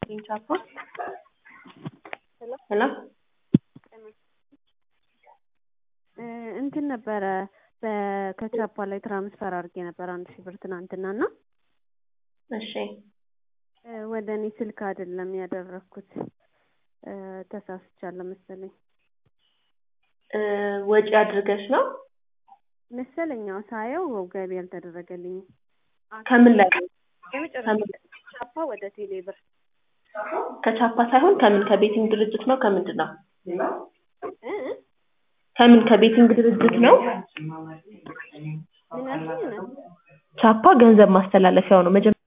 ይስጥልኝ ቻፓ ሄሎ እንትን ነበረ ከቻፓ ላይ ትራንስፈር አድርጌ ነበር አንድ ሺህ ብር ትናንትና እና እሺ ወደ እኔ ስልክ አይደለም ያደረግኩት ተሳስቻለሁ መሰለኝ ወጪ አድርገሽ ነው መሰለኝ አዎ ሳየው ገቢ አልተደረገልኝም ከምን ላይ የመጨረሻ ቻፓ ወደ ቴሌ ብር ከቻፓ ሳይሆን ከምን ከቤቲንግ ድርጅት ነው ከምንድን ነው እ እ ከምን ከቤቲንግ ድርጅት ነው ምን ያልሽኝ ነው ቻፓ ገንዘብ ማስተላለፊያው ነው መጀመሪያ